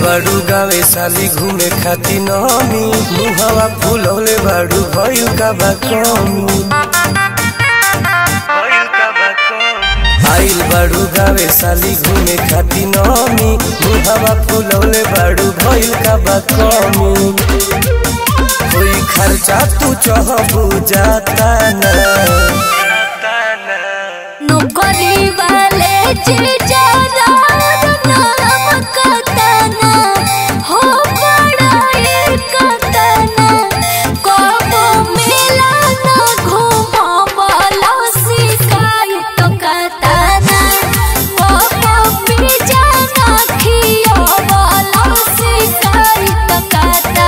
बाड़ू गावे साली घूमे खाती नमी मुहवा फूलौले बाड़ू भइल का बा कमी आइल बाड़ू गावे साली घूमे खाती नमी मुहवा फूलौले बाड़ू भइल का बा कमी कोई खर्चा तू चहबू जाता ना नौकरी वाले जीजा नाम कतना हो बड़ाई कतना कबो मेला न घुमावला शिकायत कतना कबो पिजा न खियावला शिकायत कतना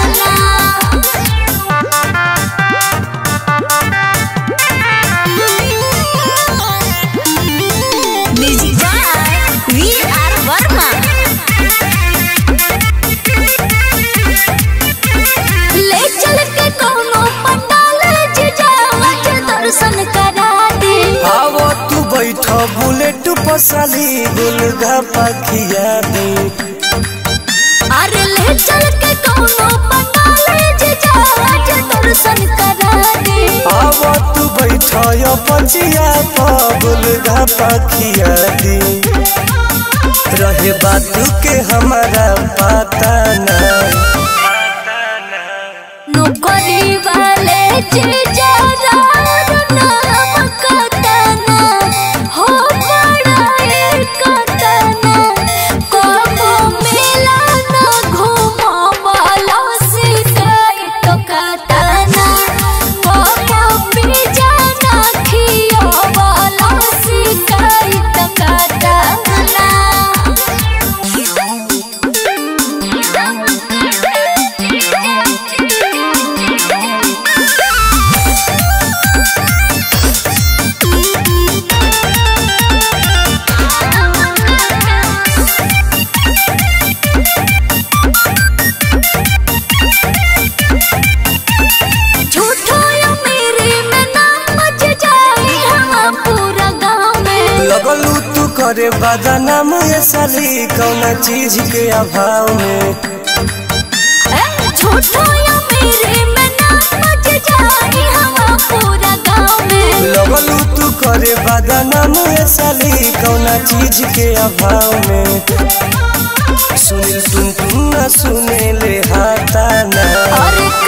Music by V.R. Verma. ले चल के कोनो पंडाल जीजा आज दर्शन करा दे आवो तू बैठ बुलेट पसाली गुलगा पखिया दे अरे ले चल के कोनो पंडाल जीजा आज दर्शन करा दे आवो तू बैठ पचिया गुलगा पखिया दे रहे बात के हमारा पता ना नौकरी वाले जीजा नाम कतना हो बड़ाई कतना कबो मेला न घुमावला शिकायत कतना कबो पिजा न खियावला शिकायत कतना झूठो या मेरे में नाम मच जाए हम पूरा गाँव में लगलू तू करे बदनाम ये साली कौना चीज के अभाव में ए, झूठो या मेरे में नाम मच जाए हम पूरा गाँव में लगलू तू करे बदनाम ये साली कौना चीज के अभाव में सुनिल सुन तू न सुने ले हाथा ना और